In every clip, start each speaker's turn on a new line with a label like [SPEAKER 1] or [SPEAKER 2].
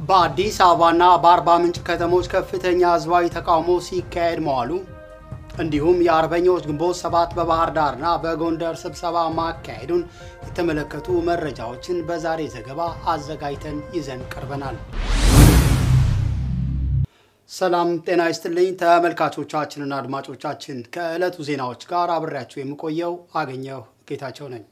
[SPEAKER 1] በአዲስ አበባና በአርባ ምንጭ ከተሞች ከፍተኛ ህዝባዊ ተቃውሞ ሲካሄድ መዋሉ እንዲሁም የአርበኞች ግንቦት ሰባት በባህር ዳርና በጎንደር ስብሰባ ማካሄዱን የተመለከቱ መረጃዎችን በዛሬ ዘገባ አዘጋጅተን ይዘን ቀርበናል። ሰላም ጤና ይስጥልኝ ተመልካቾቻችንና አድማጮቻችን፣ ከዕለቱ ዜናዎች ጋር አብሬያችሁ የምቆየው አገኘሁ ጌታቸው ነኝ።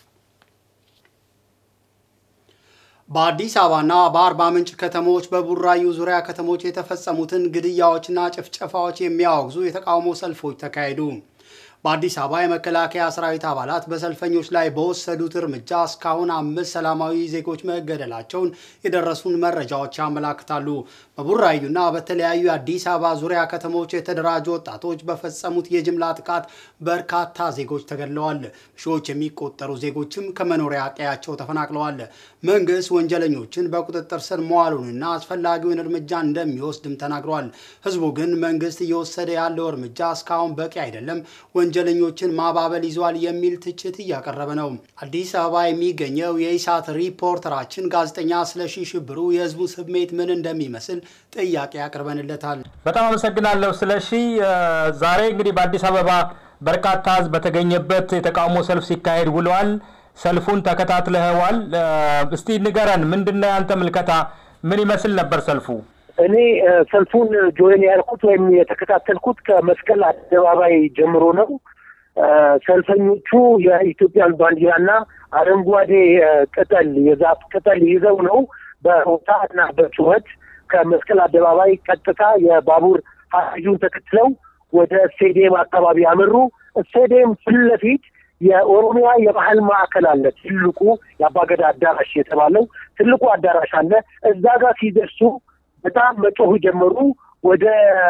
[SPEAKER 1] በአዲስ አበባና በአርባ ምንጭ ከተሞች በቡራዩ ዙሪያ ከተሞች የተፈጸሙትን ግድያዎችና ጭፍጨፋዎች የሚያወግዙ የተቃውሞ ሰልፎች ተካሄዱ። በአዲስ አበባ የመከላከያ ሰራዊት አባላት በሰልፈኞች ላይ በወሰዱት እርምጃ እስካሁን አምስት ሰላማዊ ዜጎች መገደላቸውን የደረሱን መረጃዎች ያመላክታሉ። በቡራዩና በተለያዩ የአዲስ አበባ ዙሪያ ከተሞች የተደራጁ ወጣቶች በፈጸሙት የጅምላ ጥቃት በርካታ ዜጎች ተገድለዋል። ሺዎች የሚቆጠሩ ዜጎችም ከመኖሪያ ቀያቸው ተፈናቅለዋል። መንግስት ወንጀለኞችን በቁጥጥር ስር መዋሉንና አስፈላጊውን እርምጃ እንደሚወስድም ተናግሯል። ህዝቡ ግን መንግስት እየወሰደ ያለው እርምጃ እስካሁን በቂ አይደለም ወንጀለኞችን ማባበል ይዟል የሚል ትችት እያቀረበ ነው። አዲስ አበባ የሚገኘው የኢሳት ሪፖርተራችን ጋዜጠኛ ስለሺ ሽብሩ የህዝቡ ስሜት ምን እንደሚመስል ጥያቄ አቅርበንለታል።
[SPEAKER 2] በጣም አመሰግናለሁ ስለሺ። ዛሬ እንግዲህ በአዲስ አበባ በርካታ ህዝብ በተገኘበት የተቃውሞ ሰልፍ ሲካሄድ ውለዋል። ሰልፉን ተከታትለኸዋል። እስቲ ንገረን፣ ምንድነው ያንተ ምልከታ? ምን ይመስል ነበር ሰልፉ?
[SPEAKER 3] እኔ ሰልፉን ጆይን ያልኩት ወይም የተከታተልኩት ከመስቀል አደባባይ ጀምሮ ነው። ሰልፈኞቹ የኢትዮጵያን ባንዲራና አረንጓዴ ቅጠል የዛፍ ቅጠል ይዘው ነው በሆታ እና በጩኸት ከመስቀል አደባባይ ቀጥታ የባቡር ሀዲዱን ተከትለው ወደ ስቴዲየም አካባቢ ያመሩ። ስቴዲየም ፊት ለፊት የኦሮሚያ የባህል ማዕከል አለ። ትልቁ የአባገዳ አዳራሽ የተባለው ትልቁ አዳራሽ አለ። እዛ ጋር ሲደርሱ በጣም መጮህ ጀመሩ። ወደ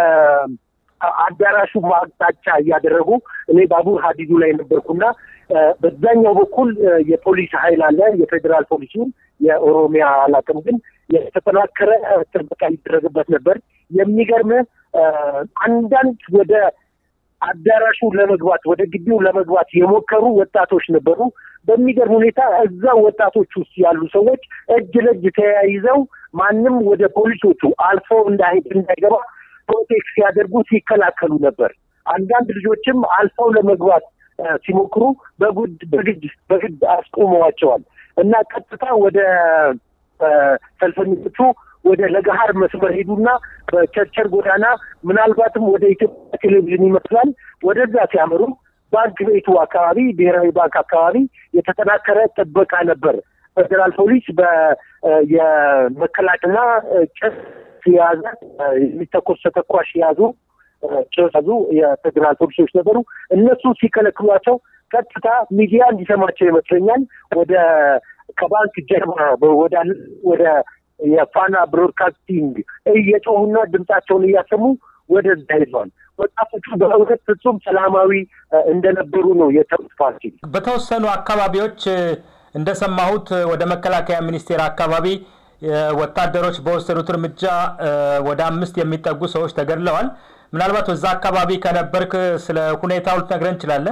[SPEAKER 3] አዳራሹ ማቅጣጫ እያደረጉ እኔ ባቡር ሀዲዱ ላይ ነበርኩና በዛኛው በኩል የፖሊስ ኃይል አለ፣ የፌዴራል ፖሊሱን የኦሮሚያ አላውቅም፣ ግን የተጠናከረ ጥበቃ ይደረግበት ነበር። የሚገርም አንዳንድ ወደ አዳራሹ ለመግባት ወደ ግቢው ለመግባት የሞከሩ ወጣቶች ነበሩ። በሚገርም ሁኔታ እዛ ወጣቶች ውስጥ ያሉ ሰዎች እጅ ለእጅ ተያይዘው ማንም ወደ ፖሊሶቹ አልፎ እንዳይሄድ እንዳይገባ ፕሮቴክት ሲያደርጉ ሲከላከሉ ነበር። አንዳንድ ልጆችም አልፈው ለመግባት ሲሞክሩ በጉድ በግድ በግድ አስቆመዋቸዋል እና ቀጥታ ወደ ሰልፈኞቹ ወደ ለገሀር መስመር ሄዱና በቸርቸር ጎዳና ምናልባትም ወደ ኢትዮጵያ ቴሌቪዥን ይመስላል ወደዛ ሲያመሩ ባንክ ቤቱ አካባቢ ብሔራዊ ባንክ አካባቢ የተጠናከረ ጥበቃ ነበር። ፌዴራል ፖሊስ የመከላከልና ጭስ የያዘ የሚተኮስ ተተኳሽ የያዙ ጭስ ያዙ የፌዴራል ፖሊሶች ነበሩ። እነሱ ሲከለክሏቸው ቀጥታ ሚዲያ እንዲሰማቸው ይመስለኛል ወደ ከባንክ ጀርባ ወዳለ ወደ የፋና ብሮድካስቲንግ እየጮሁና ድምጻቸውን እያሰሙ ወደዛ ሄዷል። ወጣቶቹ በእውነት ፍጹም ሰላማዊ እንደነበሩ ነው የተሩት ፓርቲ
[SPEAKER 2] በተወሰኑ አካባቢዎች እንደሰማሁት ወደ መከላከያ ሚኒስቴር አካባቢ ወታደሮች በወሰዱት እርምጃ ወደ አምስት የሚጠጉ ሰዎች ተገድለዋል። ምናልባት በዛ አካባቢ ከነበርክ ስለ ሁኔታው ልትነግረን እንችላለን?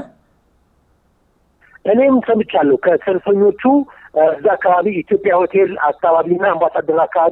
[SPEAKER 3] እኔም ሰምቻለሁ ከሰልፈኞቹ እዛ አካባቢ ኢትዮጵያ ሆቴል አካባቢና አምባሳደር አካባቢ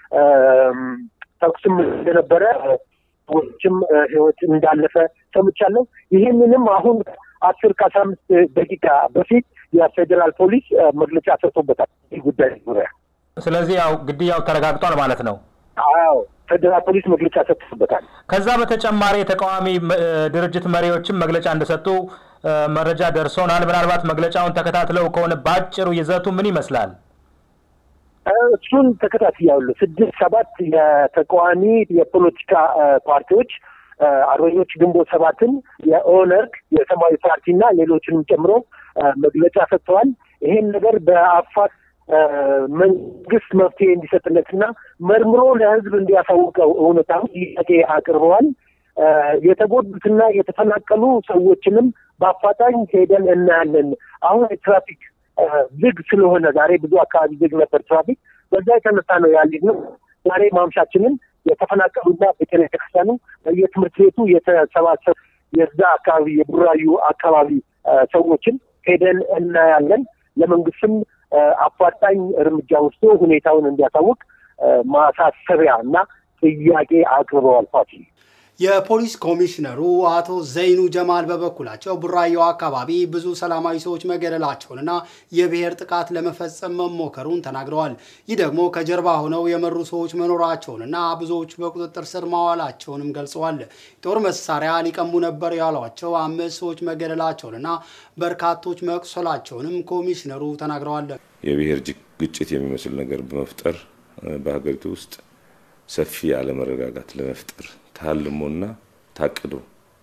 [SPEAKER 3] ተኩስም እንደነበረ ሰዎችም ህይወት እንዳለፈ ሰምቻለሁ። ይህንንም አሁን አስር ከአስራ አምስት ደቂቃ በፊት የፌዴራል ፖሊስ መግለጫ ሰጥቶበታል ይህ ጉዳይ ዙሪያ።
[SPEAKER 2] ስለዚህ ያው ግድያው ተረጋግጧል ማለት ነው።
[SPEAKER 3] አዎ ፌዴራል ፖሊስ መግለጫ ሰጥቶበታል።
[SPEAKER 2] ከዛ በተጨማሪ የተቃዋሚ ድርጅት መሪዎችም መግለጫ እንደሰጡ መረጃ ደርሶናል። ምናልባት መግለጫውን ተከታትለው ከሆነ በአጭሩ ይዘቱ ምን ይመስላል?
[SPEAKER 3] እሱን ተከታትያለሁ። ስድስት ሰባት የተቃዋሚ የፖለቲካ ፓርቲዎች አርበኞች ግንቦት ሰባትን፣ የኦነግ፣ የሰማያዊ ፓርቲና ሌሎችንም ጨምሮ መግለጫ ሰጥተዋል። ይሄን ነገር በአፋት መንግስት መፍትሄ እንዲሰጥለትና መርምሮ ለህዝብ እንዲያሳውቀው እውነታው ጥያቄ አቅርበዋል። የተጎዱትና የተፈናቀሉ ሰዎችንም በአፋጣኝ ሄደን እናያለን። አሁን የትራፊክ ዝግ ስለሆነ ዛሬ ብዙ አካባቢ ዝግ ነበር ትራፊክ። በዛ የተነሳ ነው ያልሄድ ነው። ዛሬ ማምሻችንን የተፈናቀሉና ቤተክርስቲያኑ የትምህርት ቤቱ የተሰባሰብ የዛ አካባቢ የቡራዩ አካባቢ ሰዎችን ሄደን እናያለን። ለመንግስትም አፋጣኝ እርምጃ ወስዶ ሁኔታውን እንዲያሳውቅ ማሳሰቢያ እና ጥያቄ አቅርበዋል ፋሲል።
[SPEAKER 1] የፖሊስ ኮሚሽነሩ አቶ ዘይኑ ጀማል በበኩላቸው ቡራዮ አካባቢ ብዙ ሰላማዊ ሰዎች መገደላቸውንና የብሔር ጥቃት ለመፈጸም መሞከሩን ተናግረዋል። ይህ ደግሞ ከጀርባ ሆነው የመሩ ሰዎች መኖራቸውንና ብዙዎቹ በቁጥጥር ስር ማዋላቸውንም ገልጸዋል። ጦር መሳሪያ ሊቀሙ ነበር ያሏቸው አምስት ሰዎች መገደላቸውንና በርካቶች መቁሰላቸውንም ኮሚሽነሩ ተናግረዋል።
[SPEAKER 4] የብሔር ግጭት የሚመስል ነገር በመፍጠር በሀገሪቱ ውስጥ ሰፊ አለመረጋጋት ለመፍጠር ታልሞና ታቅዶ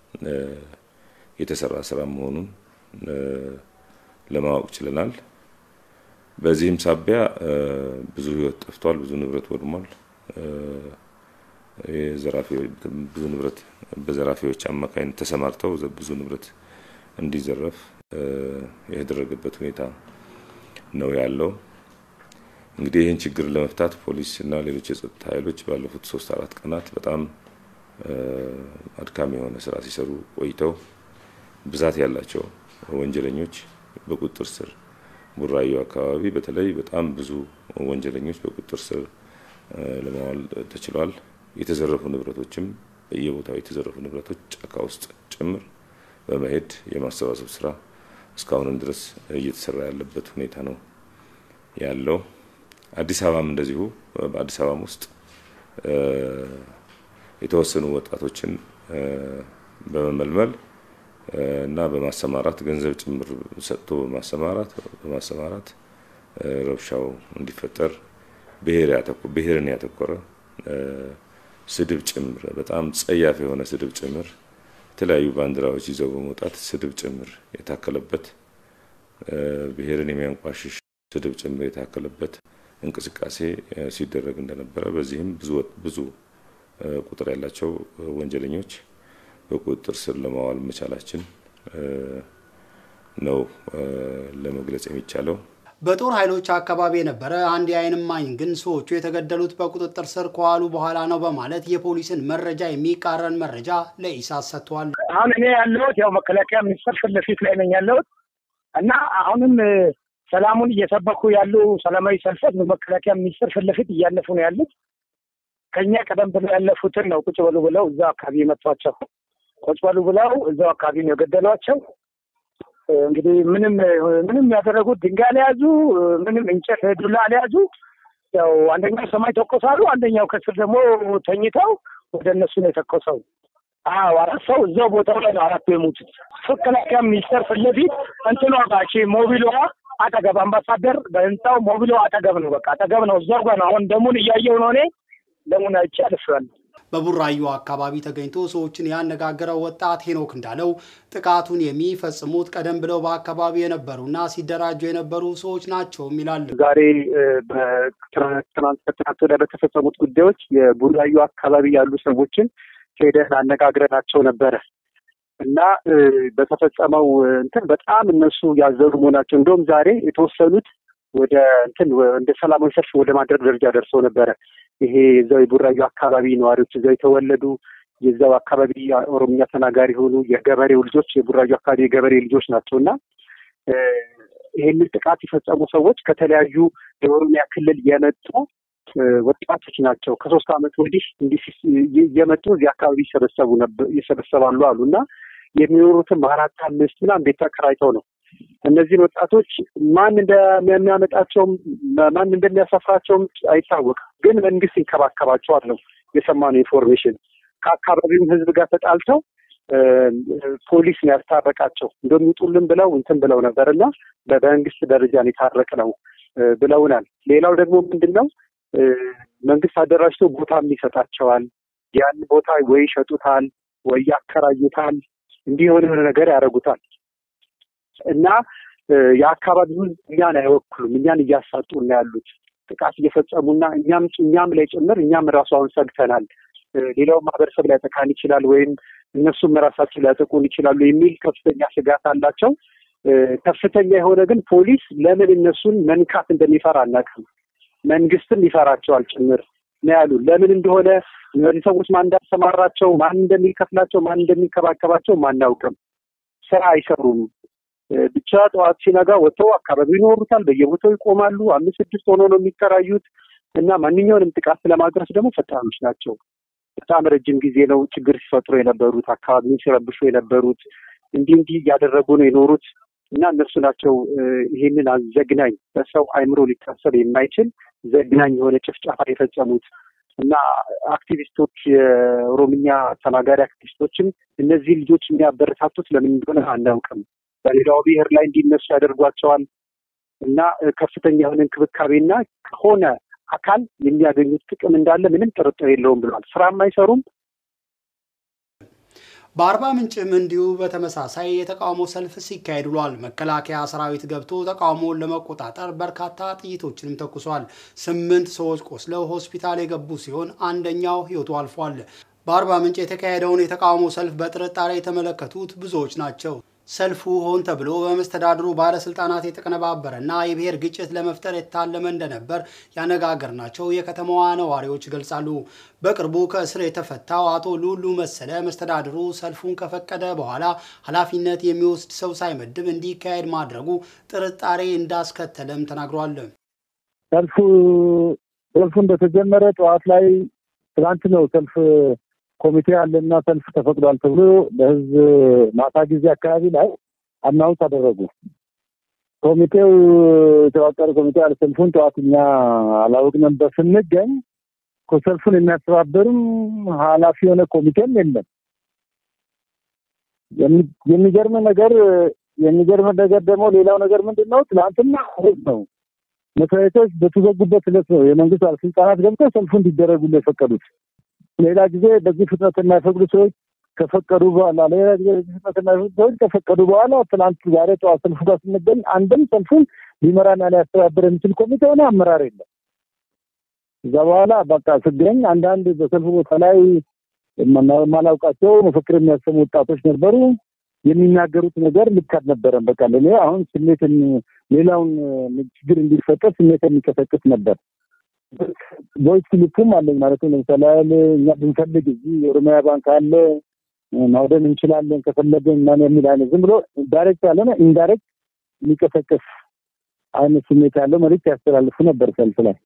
[SPEAKER 4] የተሰራ ስራ መሆኑን ለማወቅ ችለናል። በዚህም ሳቢያ ብዙ ሕይወት ጠፍቷል፣ ብዙ ንብረት ወድሟል። ብዙ ንብረት በዘራፊዎች አማካኝነት ተሰማርተው ብዙ ንብረት እንዲዘረፍ የተደረገበት ሁኔታ ነው ያለው። እንግዲህ ይህን ችግር ለመፍታት ፖሊስ እና ሌሎች የጸጥታ ኃይሎች ባለፉት ሶስት አራት ቀናት በጣም አድካሚ የሆነ ስራ ሲሰሩ ቆይተው ብዛት ያላቸው ወንጀለኞች በቁጥጥር ስር ቡራዮ አካባቢ በተለይ በጣም ብዙ ወንጀለኞች በቁጥጥር ስር ለማዋል ተችሏል። የተዘረፉ ንብረቶችም በየቦታው የተዘረፉ ንብረቶች ጫካ ውስጥ ጭምር በመሄድ የማሰባሰብ ስራ እስካሁንም ድረስ እየተሰራ ያለበት ሁኔታ ነው ያለው። አዲስ አበባም እንደዚሁ በአዲስ አበባም ውስጥ የተወሰኑ ወጣቶችን በመመልመል እና በማሰማራት ገንዘብ ጭምር ሰጥቶ በማሰማራት በማሰማራት ረብሻው እንዲፈጠር ብሔርን ያተኮረ ስድብ ጭምር በጣም ጸያፍ የሆነ ስድብ ጭምር የተለያዩ ባንዲራዎች ይዘው በመውጣት ስድብ ጭምር የታከለበት ብሔርን የሚያንቋሽሽ ስድብ ጭምር የታከለበት እንቅስቃሴ ሲደረግ እንደነበረ በዚህም ብዙ ብዙ ቁጥር ያላቸው ወንጀለኞች በቁጥጥር ስር ለማዋል መቻላችን ነው ለመግለጽ የሚቻለው።
[SPEAKER 1] በጦር ኃይሎች አካባቢ የነበረ አንድ የዓይን እማኝ ግን ሰዎቹ የተገደሉት በቁጥጥር ስር ከዋሉ በኋላ ነው በማለት የፖሊስን መረጃ የሚቃረን መረጃ ለኢሳት ሰጥቷል።
[SPEAKER 5] አሁን እኔ ያለሁት ያው መከላከያ ሚኒስቴር ፊት ለፊት ላይ ነኝ ያለሁት እና አሁንም ሰላሙን እየሰበኩ ያሉ ሰላማዊ ሰልፎች በመከላከያ ሚኒስቴር ፊት ለፊት እያለፉ ነው ያሉት። ከኛ ቀደም ብለው ያለፉትን ነው ቁጭ በሉ ብለው እዛው አካባቢ የመቷቸው። ቁጭ በሉ ብለው እዛው አካባቢ ነው የገደሏቸው። እንግዲህ ምንም ምንም ያደረጉት ድንጋይ አልያዙ፣ ምንም እንጨት ዱላ አልያዙ። ያው አንደኛው ሰማይ ተኮሳሉ፣ አንደኛው ከስር ደግሞ ተኝተው ወደ እነሱ ነው የተኮሰው። አዎ አራት ሰው እዛው ቦታው ላይ ነው አራቱ የሞቱት። መከላከያ ሚኒስቴር ፊት ለፊት እንትኗ ባቺ ሞቢሏ አጠገብ አምባሳደር በህንፃው ሞቢሏ አጠገብ ነው። በቃ አጠገብ ነው፣ እዛው ጋር ነው። አሁን ደሙን እያየው ነው እኔ ደሙን አይቼ አልፌዋለሁ።
[SPEAKER 1] በቡራዩ አካባቢ ተገኝቶ ሰዎችን ያነጋገረው ወጣት ሄኖክ እንዳለው ጥቃቱን የሚፈጽሙት ቀደም ብለው በአካባቢ የነበሩና ሲደራጁ የነበሩ ሰዎች ናቸው ይላል።
[SPEAKER 3] ዛሬ ትናንት ከትናንት ወዲያ በተፈጸሙት ጉዳዮች የቡራዩ አካባቢ ያሉ ሰዎችን ሄደን አነጋግረናቸው ነበረ እና በተፈጸመው እንትን በጣም እነሱ ያዘኑ መሆናቸው እንደውም ዛሬ የተወሰኑት ወደ እንትን እንደ ሰላማዊ ሰልፍ ወደ ማድረግ ደረጃ ደርሰው ነበረ። ይሄ የዛው የቡራዩ አካባቢ ነዋሪዎች እዛው የተወለዱ የዛው አካባቢ ኦሮምኛ ተናጋሪ የሆኑ የገበሬው ልጆች የቡራዩ አካባቢ የገበሬ ልጆች ናቸው እና ይህንን ጥቃት የፈጸሙ ሰዎች ከተለያዩ የኦሮሚያ ክልል የመጡ ወጣቶች ናቸው። ከሶስት ዓመት ወዲህ እንዲህ እየመጡ እዚህ አካባቢ ይሰበሰቡ ይሰበሰባሉ አሉ እና የሚኖሩትም አራት አምስት ምናምን ቤት ተከራይተው ነው። እነዚህን ወጣቶች ማን እንደሚያመጣቸውም ማን እንደሚያሰፍራቸውም አይታወቅም። ግን መንግስት ይንከባከባቸዋል ነው የሰማነው ኢንፎርሜሽን። ከአካባቢውም ህዝብ ጋር ተጣልተው ፖሊስ ነው ያስታረቃቸው። እንደሚውጡልን ብለው እንትን ብለው ነበር እና በመንግስት ደረጃ ነው የታረቅ ነው ብለውናል። ሌላው ደግሞ ምንድን ነው መንግስት አደራጅቶ ቦታም ይሰጣቸዋል። ያን ቦታ ወይ ይሸጡታል ወይ ያከራዩታል። እንዲህ የሆነ ነገር ያደርጉታል እና የአካባቢው ህዝብ እኛን አይወክሉም። እኛን እያሳጡ እና ያሉት ጥቃት እየፈጸሙና እኛም እኛም ላይ ጭምር እኛም ራሱ አሁን ሰግተናል። ሌላው ማህበረሰብ ሊያጠቃን ይችላል ወይም እነሱም ራሳቸው ሊያጠቁን ይችላሉ የሚል ከፍተኛ ስጋት አላቸው። ከፍተኛ የሆነ ግን ፖሊስ ለምን እነሱን መንካት እንደሚፈራ አናውቅም። መንግስትም ይፈራቸዋል ጭምር ነው ያሉ። ለምን እንደሆነ እነዚህ ሰዎች ማን እንዳሰማራቸው፣ ማን እንደሚከፍላቸው፣ ማን እንደሚንከባከባቸው አናውቅም። ስራ አይሰሩም። ብቻ ጠዋት ሲነጋ ወጥተው አካባቢው ይኖሩታል። በየቦታው ይቆማሉ። አምስት ስድስት ሆኖ ነው የሚከራዩት። እና ማንኛውንም ጥቃት ለማድረስ ደግሞ ፈጣኖች ናቸው። በጣም ረጅም ጊዜ ነው ችግር ሲፈጥሩ የነበሩት፣ አካባቢውን ሲረብሹ የነበሩት እንዲህ እንዲህ እያደረጉ ነው የኖሩት እና እነሱ ናቸው ይህንን አዘግናኝ በሰው አይምሮ ሊታሰብ የማይችል ዘግናኝ የሆነ ጭፍጨፋ የፈጸሙት እና አክቲቪስቶች የኦሮምኛ ተናጋሪ አክቲቪስቶችም እነዚህ ልጆች የሚያበረታቱት ለምን እንደሆነ አናውቅም። በሌላው ብሔር ላይ እንዲነሱ ያደርጓቸዋል እና ከፍተኛ የሆነ እንክብካቤና ከሆነ አካል የሚያገኙት ጥቅም እንዳለ ምንም ጥርጥር የለውም ብለዋል። ስራም አይሰሩም።
[SPEAKER 1] በአርባ ምንጭም እንዲሁ በተመሳሳይ የተቃውሞ ሰልፍ ሲካሄድ ውሏል። መከላከያ ሰራዊት ገብቶ ተቃውሞውን ለመቆጣጠር በርካታ ጥይቶችንም ተኩሷል። ስምንት ሰዎች ቆስለው ሆስፒታል የገቡ ሲሆን አንደኛው ሕይወቱ አልፏል። በአርባ ምንጭ የተካሄደውን የተቃውሞ ሰልፍ በጥርጣሬ የተመለከቱት ብዙዎች ናቸው። ሰልፉ ሆን ተብሎ በመስተዳድሩ ባለስልጣናት የተቀነባበረና የብሔር ግጭት ለመፍጠር የታለመ እንደነበር ያነጋገርናቸው የከተማዋ ነዋሪዎች ይገልጻሉ። በቅርቡ ከእስር የተፈታው አቶ ሉሉ መሰለ መስተዳድሩ ሰልፉን ከፈቀደ በኋላ ኃላፊነት የሚወስድ ሰው ሳይመድብ እንዲካሄድ ማድረጉ ጥርጣሬ እንዳስከተለም ተናግሯል።
[SPEAKER 6] ሰልፉ ሰልፉ እንደተጀመረ ጠዋት ላይ ትናንት ነው ሰልፍ ኮሚቴ አለና ሰልፍ ተፈቅዷል ተብሎ ለህዝብ ማታ ጊዜ አካባቢ ላይ አናውንስ አደረጉ። ኮሚቴው የተዋቀረ ኮሚቴ አለ። ሰልፉን ጠዋት እኛ አላወቅንም። በስንገኝ ሰልፉን የሚያስተባብርም ኃላፊ የሆነ ኮሚቴም የለም። የሚገርም ነገር የሚገርም ነገር ደግሞ ሌላው ነገር ምንድን ነው? ትናንትና እሑድ ነው መስሪያ ቤቶች በተዘጉበት ዕለት ነው የመንግስት ባለስልጣናት ገብተው ሰልፉ እንዲደረጉ የፈቀዱት። ሌላ ጊዜ በዚህ ፍጥነት የማይፈቅዱ ሰዎች ከፈቀዱ በኋላ ሌላ ጊዜ በዚህ ፍጥነት የማይፈቅዱ ሰዎች ከፈቀዱ በኋላ ትናንት ዛሬ ጠዋት ሰልፉ ጋር ስንገኝ አንድም ሰልፉን ሊመራና ሊያስተባብር የሚችል ኮሚቴ ሆነ አመራር የለም። እዛ በኋላ በቃ ስገኝ አንዳንድ በሰልፉ ቦታ ላይ የማላውቃቸው መፈክር የሚያሰሙ ወጣቶች ነበሩ። የሚናገሩት ነገር ልክ አልነበረም። በቃ ለእኔ አሁን ስሜትን ሌላውን ችግር እንዲፈጠር ስሜት የሚቀሰቅስ ነበር። ቮይስ ክሊፕም አለኝ ማለት ነው። ለምሳሌ ያህል እኛ ብንፈልግ እዚህ የኦሮሚያ ባንክ አለ ማውደም እንችላለን ከፈለገን ምናምን የሚል አይነት ዝም ብሎ ዳይሬክት ያልሆነ ኢንዳይሬክት የሚቀሰቅስ አይነት ስሜት ያለው መልዕክት ያስተላልፉ ነበር ሰልፍ ላይ።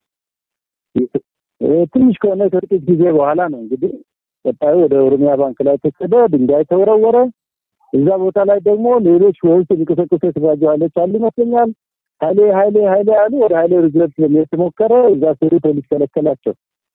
[SPEAKER 6] ትንሽ ከሆነ ከጥቂት ጊዜ በኋላ ነው እንግዲህ ቀጣዩ ወደ ኦሮሚያ ባንክ ላይ ተሰደ፣ ድንጋይ ተወረወረ። እዛ ቦታ ላይ ደግሞ ሌሎች ወይስ የሚቀሰቅሱ የተደራጁ ኃይሎች አሉ ይመስለኛል ኃይሌ ኃይሌ ኃይሌ አሉ። ወደ ኃይሌ ሪዘርቭ ለሚሄድ ተሞከረ። እዛ ሲሄዱ ፖሊስ ከለከላቸው።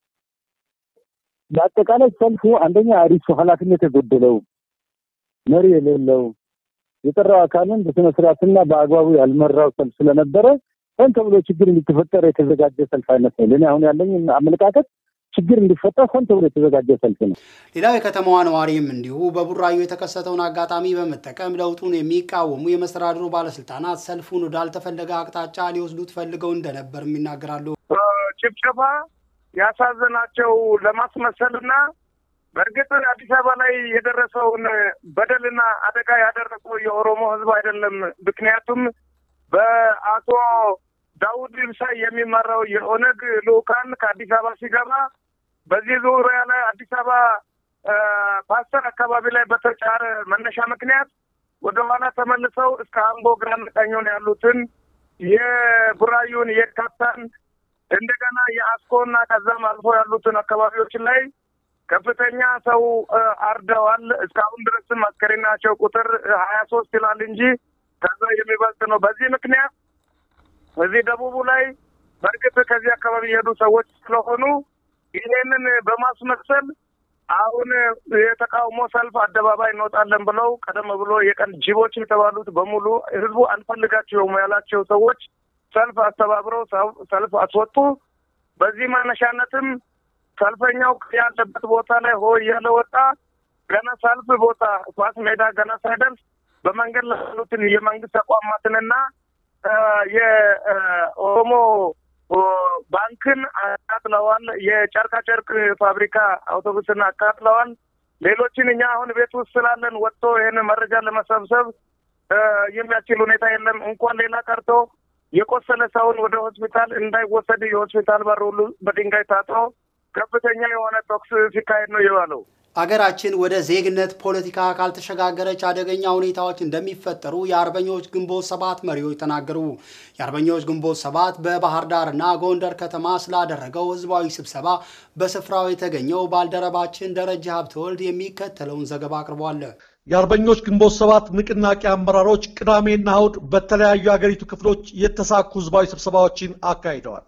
[SPEAKER 6] በአጠቃላይ ሰልፉ አንደኛ አሪሱ ኃላፊነት የጎደለው መሪ የሌለው የጠራው አካልን በስነ ስርዓትና በአግባቡ ያልመራው ሰልፍ ስለነበረ ሆን ተብሎ ችግር እንዲተፈጠር የተዘጋጀ ሰልፍ አይነት ነው። ለእኔ አሁን ያለኝ አመለካከት ችግር እንዲፈጠር ሆን ተብሎ የተዘጋጀ ሰልፍ ነው።
[SPEAKER 1] ሌላው የከተማዋ ነዋሪም እንዲሁ በቡራዩ የተከሰተውን አጋጣሚ በመጠቀም ለውጡን የሚቃወሙ የመስተዳድሩ ባለስልጣናት ሰልፉን ወዳልተፈለገ አቅጣጫ ሊወስዱት ፈልገው እንደነበርም ይናገራሉ።
[SPEAKER 5] ጭፍጨፋ ያሳዘናቸው ለማስመሰልና በእርግጥ አዲስ አበባ ላይ የደረሰውን በደልና አደጋ ያደረሰው የኦሮሞ ሕዝብ አይደለም። ምክንያቱም በአቶ ዳውድ ኢብሳ የሚመራው የኦነግ ልኡካን ከአዲስ አበባ ሲገባ በዚህ ዙሪያ ላይ አዲስ አበባ ፓስተር አካባቢ ላይ በተጫረ መነሻ ምክንያት ወደኋላ ተመልሰው እስከ አምቦ ግራና ቀኙን ያሉትን የቡራዩን የካታን እንደገና የአስኮና ከዛም አልፎ ያሉትን አካባቢዎች ላይ ከፍተኛ ሰው አርደዋል። እስካሁን ድረስም አስከሬናቸው ቁጥር ሀያ ሶስት ይላል እንጂ ከዛ የሚበልጥ ነው። በዚህ ምክንያት እዚህ ደቡቡ ላይ በእርግጥ ከዚህ አካባቢ የሄዱ ሰዎች ስለሆኑ ይሄንን በማስመሰል አሁን የተቃውሞ ሰልፍ አደባባይ እንወጣለን ብለው ቀደም ብሎ የቀን ጅቦች የተባሉት በሙሉ ህዝቡ አንፈልጋቸውም ያላቸው ሰዎች ሰልፍ አስተባብረው ሰልፍ አስወጡ። በዚህ መነሻነትም ሰልፈኛው ያለበት ቦታ ላይ ሆ እያለ ወጣ። ገና ሰልፍ ቦታ ኳስ ሜዳ ገና ሳይደርስ በመንገድ ላይ ያሉትን የመንግስት ተቋማትንና የኦሮሞ ባንክን አቃጥለዋል። የጨርቃ ጨርቅ ፋብሪካ አውቶቡስን አቃጥለዋል። ሌሎችን እኛ አሁን ቤት ውስጥ ስላለን ወጥቶ ይህን መረጃ ለመሰብሰብ የሚያስችል ሁኔታ የለም። እንኳን ሌላ ቀርቶ የቆሰለ ሰውን ወደ ሆስፒታል እንዳይወሰድ የሆስፒታል በር ሁሉ በድንጋይ ታጥሮ ከፍተኛ የሆነ ተኩስ ሲካሄድ ነው የዋለው።
[SPEAKER 1] አገራችን ወደ ዜግነት ፖለቲካ ካልተሸጋገረች አደገኛ ሁኔታዎች እንደሚፈጠሩ የአርበኞች ግንቦት ሰባት መሪዎች ተናገሩ። የአርበኞች ግንቦት ሰባት በባህር ዳርና ጎንደር ከተማ ስላደረገው ህዝባዊ ስብሰባ በስፍራው የተገኘው ባልደረባችን ደረጃ ሀብተወልድ የሚከተለውን ዘገባ አቅርቧል።
[SPEAKER 7] የአርበኞች ግንቦት ሰባት ንቅናቄ አመራሮች ቅዳሜና እሁድ በተለያዩ የአገሪቱ ክፍሎች የተሳኩ ህዝባዊ ስብሰባዎችን አካሂደዋል።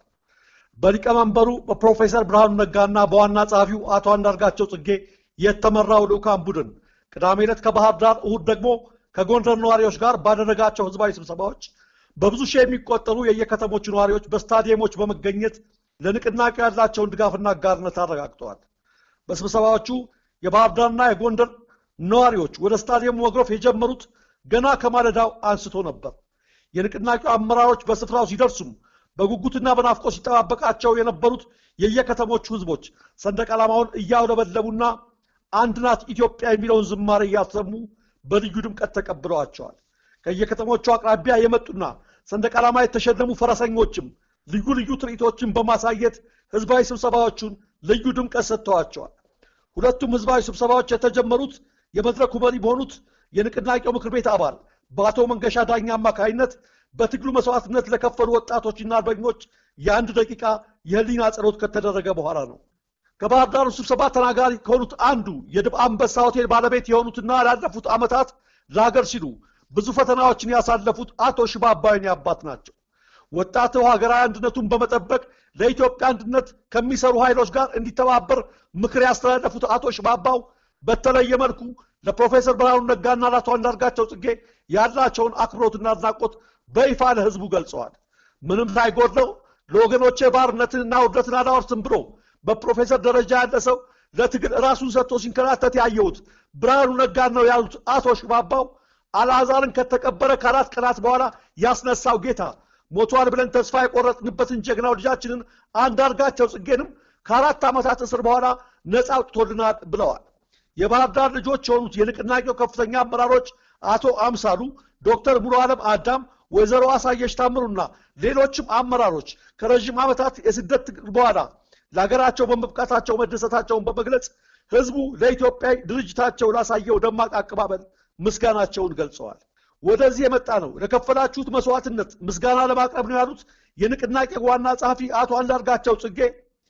[SPEAKER 7] በሊቀመንበሩ በፕሮፌሰር ብርሃኑ ነጋና በዋና ጸሐፊው አቶ አንዳርጋቸው ጽጌ የተመራው ልዑካን ቡድን ቅዳሜ ዕለት ከባህር ዳር እሁድ ደግሞ ከጎንደር ነዋሪዎች ጋር ባደረጋቸው ህዝባዊ ስብሰባዎች በብዙ ሺህ የሚቆጠሩ የየከተሞቹ ነዋሪዎች በስታዲየሞች በመገኘት ለንቅናቄው ያላቸውን ድጋፍና አጋርነት አረጋግጠዋል። በስብሰባዎቹ የባህር ዳርና የጎንደር ነዋሪዎች ወደ ስታዲየሙ መግረፍ የጀመሩት ገና ከማለዳው አንስቶ ነበር። የንቅናቄው አመራሮች በስፍራው ሲደርሱም በጉጉትና በናፍቆት ሲጠባበቃቸው የነበሩት የየከተሞቹ ህዝቦች ሰንደቅ ዓላማውን እያውለበለቡና አንድ ናት ኢትዮጵያ የሚለውን ዝማሬ እያሰሙ በልዩ ድምቀት ተቀብለዋቸዋል። ከየከተሞቹ አቅራቢያ የመጡና ሰንደቅ ዓላማ የተሸለሙ ፈረሰኞችም ልዩ ልዩ ትርኢቶችን በማሳየት ህዝባዊ ስብሰባዎቹን ልዩ ድምቀት ሰጥተዋቸዋል። ሁለቱም ህዝባዊ ስብሰባዎች የተጀመሩት የመድረኩ መሪ በሆኑት የንቅናቄው ምክር ቤት አባል በአቶ መንገሻ ዳኛ አማካኝነት በትግሉ መስዋዕትነት ለከፈሉ ወጣቶችና አርበኞች የአንድ ደቂቃ የህሊና ጸሎት ከተደረገ በኋላ ነው። ከባህር ዳሩ ስብሰባ ተናጋሪ ከሆኑት አንዱ የድብ አንበሳ ሆቴል ባለቤት የሆኑትና ላለፉት ዓመታት ለሀገር ሲሉ ብዙ ፈተናዎችን ያሳለፉት አቶ ሽባባይኔ አባት ናቸው። ወጣቱ ሀገራዊ አንድነቱን በመጠበቅ ለኢትዮጵያ አንድነት ከሚሰሩ ኃይሎች ጋር እንዲተባበር ምክር ያስተላለፉት አቶ ሽባባው በተለየ መልኩ ለፕሮፌሰር ብርሃኑ ነጋና ለአቶ አንዳርጋቸው ጽጌ ያላቸውን አክብሮትና አድናቆት በይፋ ለህዝቡ ገልጸዋል። ምንም ሳይጎድለው ለወገኖቼ ባርነትንና ውርደትን አላወርስም ብሎ በፕሮፌሰር ደረጃ ያለ ሰው ለትግል ራሱን ሰጥቶ ሲንከራተት ያየሁት ብርሃኑ ነጋን ነው ያሉት አቶ ሽባባው አልዓዛርን ከተቀበረ ከአራት ቀናት በኋላ ያስነሳው ጌታ ሞቷል ብለን ተስፋ የቆረጥንበትን ጀግናው ልጃችንን አንዳርጋቸው ጽጌንም ከአራት ዓመታት እስር በኋላ ነፃ አውጥቶልናል ብለዋል። የባህር ዳር ልጆች የሆኑት የንቅናቄው ከፍተኛ አመራሮች አቶ አምሳሉ፣ ዶክተር ሙሉ ዓለም አዳም፣ ወይዘሮ አሳየሽ ታምሩና ሌሎችም አመራሮች ከረዥም ዓመታት የስደት ትግል በኋላ ለሀገራቸው በመብቃታቸው መደሰታቸውን በመግለጽ ህዝቡ ለኢትዮጵያ ድርጅታቸው ላሳየው ደማቅ አቀባበል ምስጋናቸውን ገልጸዋል። ወደዚህ የመጣ ነው ለከፈላችሁት መስዋዕትነት ምስጋና ለማቅረብ ነው ያሉት የንቅናቄ ዋና ጸሐፊ አቶ አንዳርጋቸው ጽጌ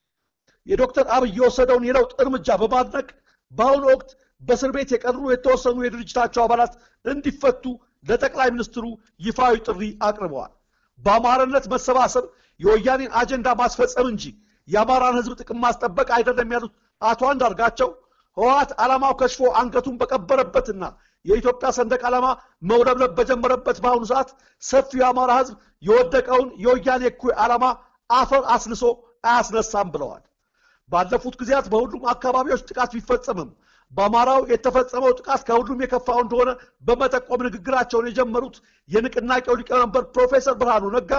[SPEAKER 7] የዶክተር አብይ የወሰደውን የለውጥ እርምጃ በማድነቅ በአሁኑ ወቅት በእስር ቤት የቀሩ የተወሰኑ የድርጅታቸው አባላት እንዲፈቱ ለጠቅላይ ሚኒስትሩ ይፋዊ ጥሪ አቅርበዋል። በአማራነት መሰባሰብ የወያኔን አጀንዳ ማስፈጸም እንጂ የአማራን ህዝብ ጥቅም ማስጠበቅ አይደለም ያሉት አቶ አንዳርጋቸው ህወሓት ዓላማው ከሽፎ አንገቱን በቀበረበትና የኢትዮጵያ ሰንደቅ ዓላማ መውለብለብ በጀመረበት በአሁኑ ሰዓት ሰፊው የአማራ ህዝብ የወደቀውን የወያኔ እኩይ ዓላማ አፈር አስልሶ አያስነሳም ብለዋል። ባለፉት ጊዜያት በሁሉም አካባቢዎች ጥቃት ቢፈጸምም በአማራው የተፈጸመው ጥቃት ከሁሉም የከፋው እንደሆነ በመጠቆም ንግግራቸውን የጀመሩት የንቅናቄው ሊቀመንበር ፕሮፌሰር ብርሃኑ ነጋ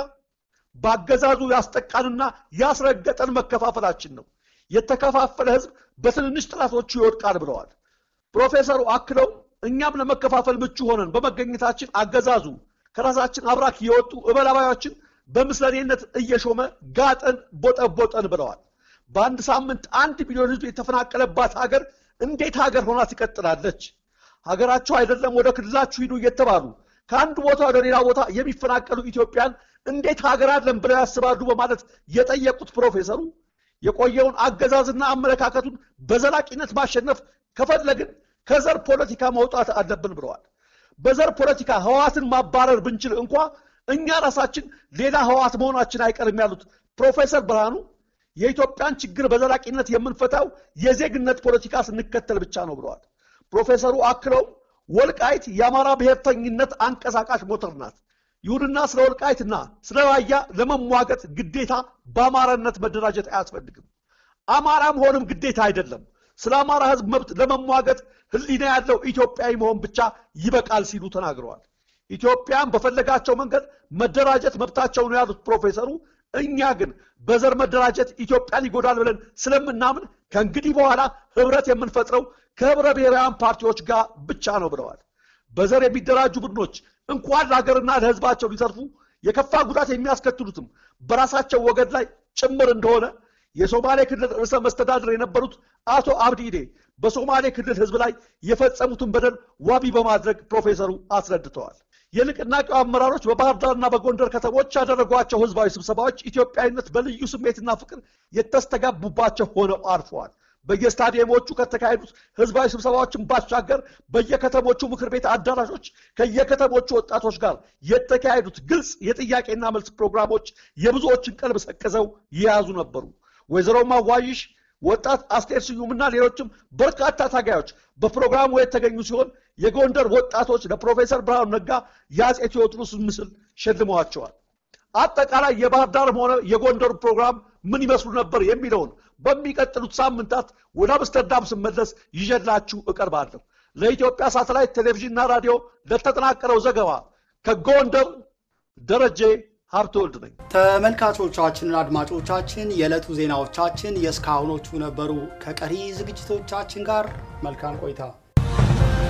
[SPEAKER 7] በአገዛዙ ያስጠቃንና ያስረገጠን መከፋፈላችን ነው። የተከፋፈለ ህዝብ በትንንሽ ጥላቶቹ ይወድቃል ብለዋል። ፕሮፌሰሩ አክለው እኛም ለመከፋፈል ምቹ ሆነን በመገኘታችን አገዛዙ ከራሳችን አብራክ የወጡ እበላባዮችን በምስለኔነት እየሾመ ጋጠን ቦጠቦጠን ብለዋል። በአንድ ሳምንት አንድ ሚሊዮን ህዝብ የተፈናቀለባት ሀገር እንዴት ሀገር ሆና ትቀጥላለች? ሀገራቸው አይደለም ወደ ክልላችሁ ሂዱ እየተባሉ ከአንድ ቦታ ወደ ሌላ ቦታ የሚፈናቀሉ ኢትዮጵያን እንዴት ሀገር አለን ብለው ያስባሉ? በማለት የጠየቁት ፕሮፌሰሩ የቆየውን አገዛዝና አመለካከቱን በዘላቂነት ማሸነፍ ከፈለግን ከዘር ፖለቲካ መውጣት አለብን ብለዋል። በዘር ፖለቲካ ህወሓትን ማባረር ብንችል እንኳ እኛ ራሳችን ሌላ ህወሓት መሆናችን አይቀርም ያሉት ፕሮፌሰር ብርሃኑ የኢትዮጵያን ችግር በዘላቂነት የምንፈታው የዜግነት ፖለቲካ ስንከተል ብቻ ነው ብለዋል። ፕሮፌሰሩ አክለውም ወልቃይት የአማራ ብሔርተኝነት አንቀሳቃሽ ሞተር ናት። ይሁንና ስለ ወልቃይትና ስለ ራያ ለመሟገት ግዴታ በአማራነት መደራጀት አያስፈልግም። አማራ መሆንም ግዴታ አይደለም። ስለ አማራ ህዝብ መብት ለመሟገት ህሊና ያለው ኢትዮጵያዊ መሆን ብቻ ይበቃል ሲሉ ተናግረዋል። ኢትዮጵያን በፈለጋቸው መንገድ መደራጀት መብታቸው ነው ያሉት ፕሮፌሰሩ እኛ ግን በዘር መደራጀት ኢትዮጵያን ይጎዳል ብለን ስለምናምን ከእንግዲህ በኋላ ህብረት የምንፈጥረው ከህብረ ብሔራውያን ፓርቲዎች ጋር ብቻ ነው ብለዋል። በዘር የሚደራጁ ቡድኖች እንኳን ለሀገርና ለህዝባቸው ሊተርፉ የከፋ ጉዳት የሚያስከትሉትም በራሳቸው ወገን ላይ ጭምር እንደሆነ የሶማሌ ክልል ርዕሰ መስተዳድር የነበሩት አቶ አብዲ ኢዴ በሶማሌ ክልል ህዝብ ላይ የፈጸሙትን በደል ዋቢ በማድረግ ፕሮፌሰሩ አስረድተዋል። የንቅናቄው አመራሮች በባህር ዳርና በጎንደር ከተሞች ያደረጓቸው ህዝባዊ ስብሰባዎች ኢትዮጵያዊነት በልዩ ስሜትና ፍቅር የተስተጋቡባቸው ሆነው አልፈዋል። በየስታዲየሞቹ ከተካሄዱት ህዝባዊ ስብሰባዎችን ባሻገር በየከተሞቹ ምክር ቤት አዳራሾች ከየከተሞቹ ወጣቶች ጋር የተካሄዱት ግልጽ የጥያቄና መልስ ፕሮግራሞች የብዙዎችን ቀልብ ሰቅዘው የያዙ ነበሩ። ወይዘሮ ማዋይሽ ወጣት አስቴር ስዩምና ሌሎችም በርካታ ታጋዮች በፕሮግራሙ የተገኙ ሲሆን የጎንደር ወጣቶች ለፕሮፌሰር ብርሃኑ ነጋ የአፄ ቴዎድሮስን ምስል ሸልመዋቸዋል። አጠቃላይ የባህር ዳርም ሆነ የጎንደሩ ፕሮግራም ምን ይመስሉ ነበር የሚለውን በሚቀጥሉት ሳምንታት ወደ አምስተርዳም ስመለስ ይዤላችሁ እቀርባለሁ። ለኢትዮጵያ ሳተላይት ቴሌቪዥንና ራዲዮ ለተጠናቀረው ዘገባ ከጎንደር ደረጀ ሀብተ ወልድ ነኝ።
[SPEAKER 1] ተመልካቾቻችንና አድማጮቻችን የዕለቱ ዜናዎቻችን የእስካሁኖቹ ነበሩ። ከቀሪ ዝግጅቶቻችን ጋር መልካም ቆይታ